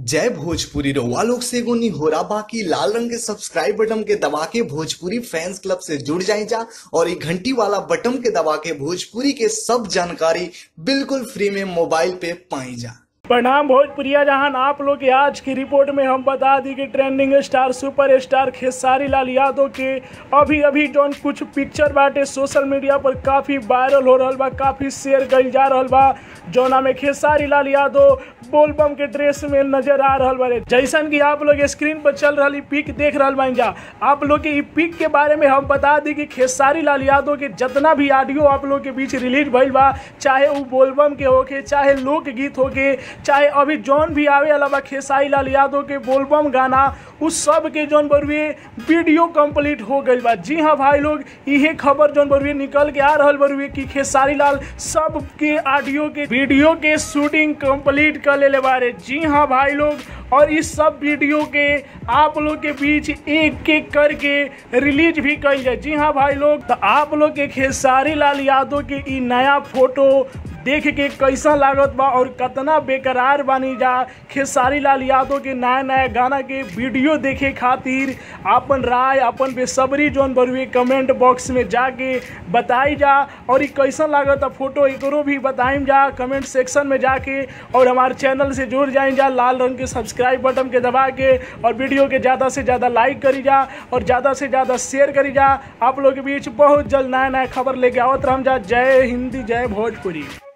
जय भोजपुरी रउआ लोग से एगो निहोरा बाकी लाल रंग के सब्सक्राइब बटन के दबा के भोजपुरी फैंस क्लब से जुड़ जाए जा और ये घंटी वाला बटन के दबा के भोजपुरी के सब जानकारी बिल्कुल फ्री में मोबाइल पे पाई जा प्रणाम भोजपुरिया जहान आप लोग के आज की रिपोर्ट में हम बता दी कि trending star super star Khesari Lal Yadav के अभी अभी जौन कुछ पिक्चर बाटे सोशल मीडिया पर काफी वायरल हो रहल बा काफी शेयर कइल जा रहल बा जौना में खेसारी लाल यादव बोलबम के ड्रेस में नजर आ रहल बारे जैसन कि आप लोग स्क्रीन पर चल रही पिक देख रहल बाइन जा आप लोग के ई पिक के बारे में हम बता दी कि खेसारी लाल यादव के जितना भी ऑडियो आप लोग के बीच रिलीज भइल बा चाहे वो बोलबम के होके चाहे लोकगीत होके चाहे अभी जौन भी आवे वाला बा खेसारी लाल यादव के बोलबम गाना उस सब के जौन बरुए वीडियो कंप्लीट हो गई बा जी हाँ भाई लोग इहे खबर जौन बरुए निकल के आ रहल बरुए कि खेसारी लाल सब के ऑडियो के वीडियो के शूटिंग कंप्लीट कर लेले बारे जी हाँ भाई लोग और इस सब वीडियो के आप लोग के बीच एक एक करके रिलीज भी कल जाए जी हाँ भाई लोग तो आप लोग के खेसारी लाल यादव के ई नया फोटो देख के कैसा लागत बा और कितना बेकरार बानी जा खेसारी लाल यादव के नया नया गाना के वीडियो देखे खातिर अपन राय अपन बेसब्री जोन बरुए कमेंट बॉक्स में जाके बताई जा और ई कैसा लागत फोटो एकरो भी बताइम जा कमेंट सेक्शन में जाके और हमारे चैनल से जुड़ जाए जा लाल रंग के सब्सक्राइब बटन के दबा के और वीडियो के ज़्यादा से ज़्यादा लाइक करी जा और ज़्यादा से ज़्यादा शेयर करी जा आप लोग के बीच बहुत जल्द नया नया खबर लेके आवत रहम जा जय हिंदी जय भोजपुरी